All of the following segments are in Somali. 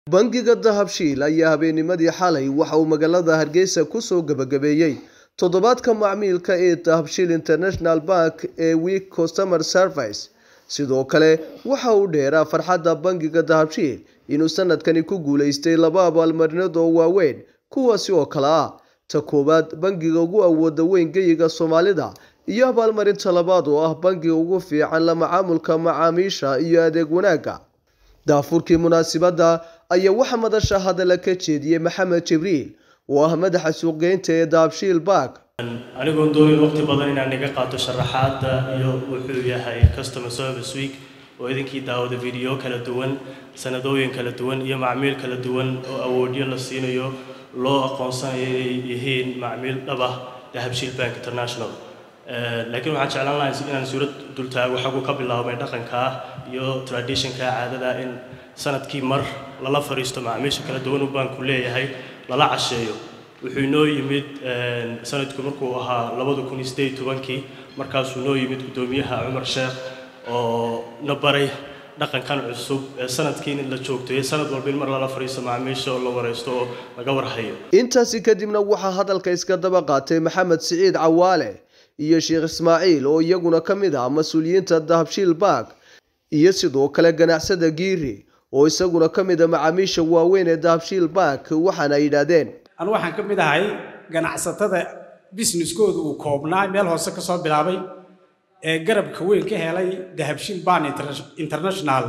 bangiga dahabshiil ayaa habeennimadii xalay waxa uu magaalada hargeysa kusoo gabagabeeyey toddobaadka macmiilka ee dahabshiil international bank ee week customer service sidoo kale waxa uu dheeraa farxadda bangiga dahabshiil inuu sanadkani ku guuleystay laba abaalmarinood oo waaweyn kuwaasi oo kale ah ta koowaad bangiga ugu awooda weyn geyiga soomaalida iyo abaalmarinta labaad oo ah bangiga ugu fiican la macaamulka macaamiisha iyo adeeg wanaagga daafurkii munaasibadda ayaa waxaa madasha hadalla ka jeediyey maxamed jibriil oo ah madaxa suuqgeynta ee dahabshiil bank anigoon doonin waqti badan inaan iga qaato sharaxaadda iyo wuxuu yahay customer service week oo idinkii daawada video kala duwan sanadooyin kala duwan iyo macmiil kala duwan oo awoodyo la siinayo loo aqoonsanayo inay yihiin macmiil dhab ah dahabshiil bank international laakiin waxaan jeclaan lahaa inaan suurad dultaago xaguu ka bilaabmay dhaqanka ah iyo traditionka caadada in sanadkii mar lala fariisto macaamiisha kala duwan uu baanku leeyahay lala casheeyo wuxuu inoo yimid sanadku markuu ahaa labada kun iyo sideed tobankii markaasuu inoo yimid guddoomiyaha cumar sheekh oo na baray dhaqankan cusub ee sanadkii in la joogto sanad walba in mar lala fariisto macaamiisha oo la wareysto oo laga warhayo intaasi kadibna waxaa hadalka iska daba qaatay maxamed siciid cawaale iyo sheekh ismaaciil oo iyaguna ka mid ah mas-uuliyiinta dahabshiil bank iyo sidoo kale ganacsada giiri oo isaguna ka mid a macaamiisha waaweyn ee dahabshiil bank waxaana ay yidhaahdeen anu waxaan ka mid ahay ganacsatada businesskooda uu koobnaa meel hoose ka soo bilaabay ee garabka weyn ka helay dahabshiil ban international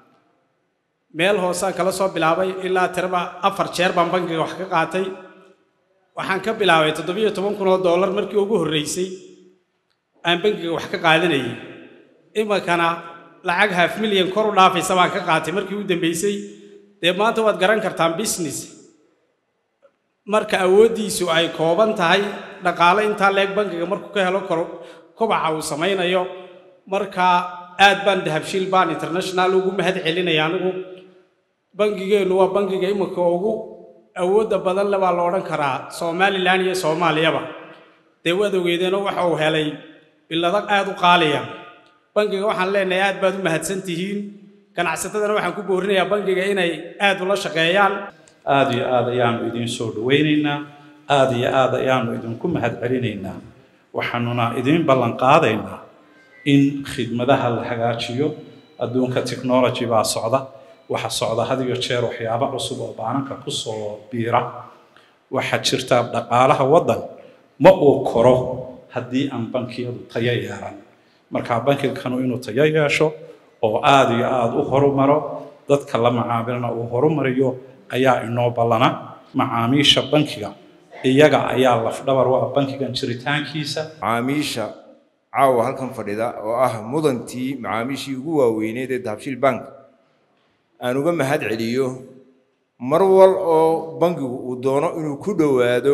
meel hoosaan kala soo bilaabay ilaa tiraba afar jeer baan bankiga wax ka qaatay waxaan ka bilaabay toddobiyo toban kun oo dollar markii ugu horreysay aan bankiga wax ka qaadanayay iminkana lacag half milyan kor u dhaafaysa baan ka qaatay markii u dambeysay dee maanta waad garan kartaan business marka awooddiisu ay kooban tahay dhaqaale intaa leeg bankiga markuu ka helo kobaca uu samaynayo marka aad baan dahabshiil ban international ugu mahad celinaya anigu bangigeennu waa bankiga iminka ugu awoodda badan le baa la odhan karaa somalilan iyo soomaaliyaba dee waad ogeedeenoo waxa uu helay bilado aad u qaaliya bankiga waxaan leenahay aad baad u mahadsan tihiin ganacsatadana waxaan ku boorinayaa bankiga inay aad ula shaqeeyaan aada iyo aad ayaanu idiin soo dhawaynaynaa aada iyo aad ayaanu idinku mahad celinaynaa waxaanuna idiin ballan qaadaynaa in khidmadaha la hagaajiyo adduunka technology baa socda waxa socda had iyo jeer waxyaabo cusub oo baananka kusoo biira waxaa jirta dhaqaalaha waddan ma uu koro haddii aan bankiyadu tayo yeelan markaa bankiganu inuu tayo yeesho oo aada iyo aada u horumaro dadka la macaamilna uu horumariyo ayaa inoo ballana macaamiisha bankiga iyaga ayaa lafdhabar u ah bankigan jiritaankiisa macaamiisha caawa halkan fadhida oo ah mudantii macaamiishii ugu waaweyneed ee dahabshiil bank aan uga mahad celiyo mar wal oo bankigu uu doono inuu ku dhowaado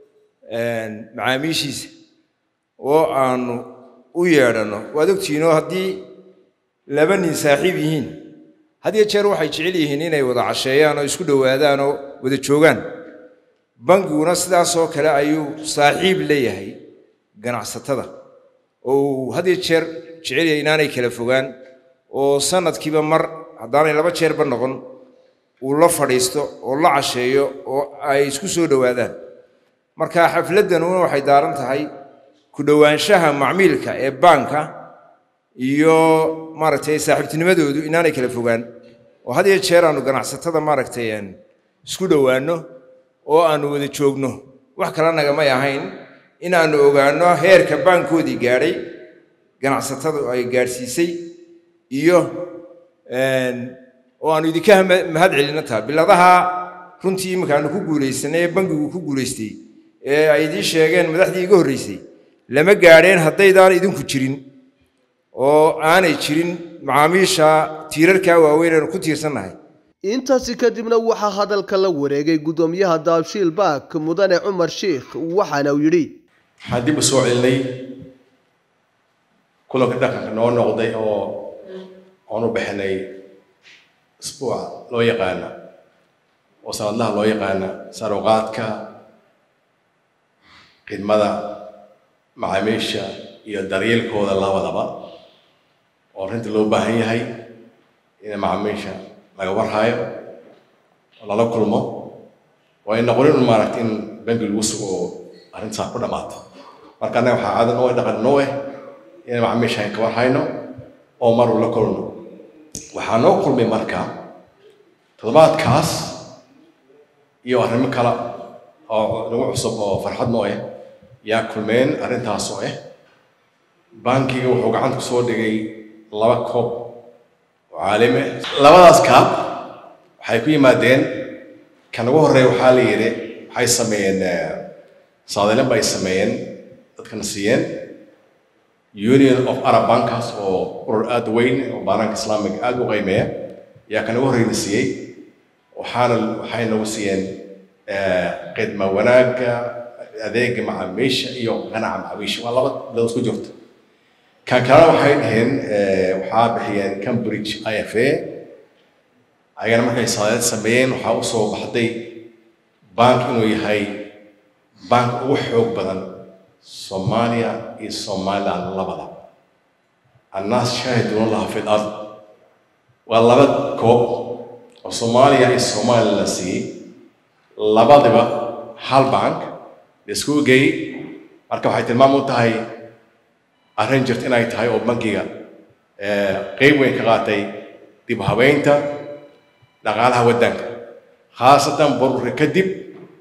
macaamiishiisa oo aanu u yeedhanno waad ogtihiinoo haddii laba nin saaxiib yihiin had iyo jeer waxay jecel yihiin inay wada casheeyaan oo isku dhowaadaan oo wada joogaan bangiguna sidaasoo kale ayuu saaxiib leeyahay ganacsatada oo uu had iyo jeer jecel yahay inaanay kala fogaan oo sanadkiiba mar haddaanay laba jeerba noqon uu la fadhiisto oo la casheeyo oo ay isku soo dhowaadaan marka xafladdanuna waxay daaran tahay ku dhowaanshaha macmiilka ee baanka iyo maaragtay saaxiibtinimadoodu inaanay kala fogaan oo had iyo jeer aanu ganacsatada maaragtay isku dhowaanno oo aanu wada joogno wax kala nagamay ahayn in aanu ogaanno heerka baankoodii gaadhay ganacsatadu ay gaadhsiisay iyo oo aanu idinka mahad celinno taa biladaha runtii iminka aanu ku guulaysanay ee bankigu ku guulaystay ee ay idiin sheegeen madaxdii iga horreysay lama gaadheen haddaydaan idinku jirin oo aanay jirin macaamiisha tiirarkaa waaweyn aanu ku tiirsannahay intaasi kadibna waxaa hadalka la wareegay guddoomiyaha dahabshiil bank mudane cumar sheikh waxaana uu yidhi waxaan dib u soo celinay kulanka dhaqanka noo noqday oo aan u bixinay isbuuca loo yaqaana oo sanadlaha loo yaqaana saruqaadka khidmada macaamiisha iyo daryeelkooda labadaba oo arrinta loo baahan yahay in macaamiisha laga warhayo oo lala kulmo waa in noqonin un maaragta in bangi lagu sugo oo arrintaas ku dhammaato marka annaga waxaa caado noo dhaqan noo ah inaan macaamiisha ka war hayno oo mar uu la kulno waxaa noo kulmay marka toddobaadkaas iyo arrimo kale oo nagu cusub oo farxad noo ah yaa kulmeen arrintaas oo ah bankiga wuxuu gacanta ku soo dhigay laba koob oo caalami ah labadaas kaab waxay ku yimaadeen kan ugu horreeya waxaa la yidhi waxay sameeyeen saadalin bay sameeyeen dadkana siiyeen union of arab bankas oo urur aada weyn oo baanaanka islaamiga aada u qiimeeya yaa kan ugu horreyna siiyey waxaana waxay nagu siiyeen khidma wanaagga adeega macaamiisha iyo qanaca macaamiisha waa laba bilood isku jirta kan kalena waxay dhaheen waxaa bixiyeen cambridge i f a ayagana markay saadaad sameeyeen waxaa u soo baxday bank inuu yahay bank ugu xoog badan soomaaliya iyo somaliland labada annaas shaahiduuna laha fi lard waa laba koob oo soomaaliya iyo somaliland la siiyey labadiba hal bank la isku geeyey marka waxay tilmaam u tahay arrin jirta inay tahay oo bankiga qeyb weyn ka qaatay dib habeynta dhaqaalaha waddanka khaasatan bururka kadib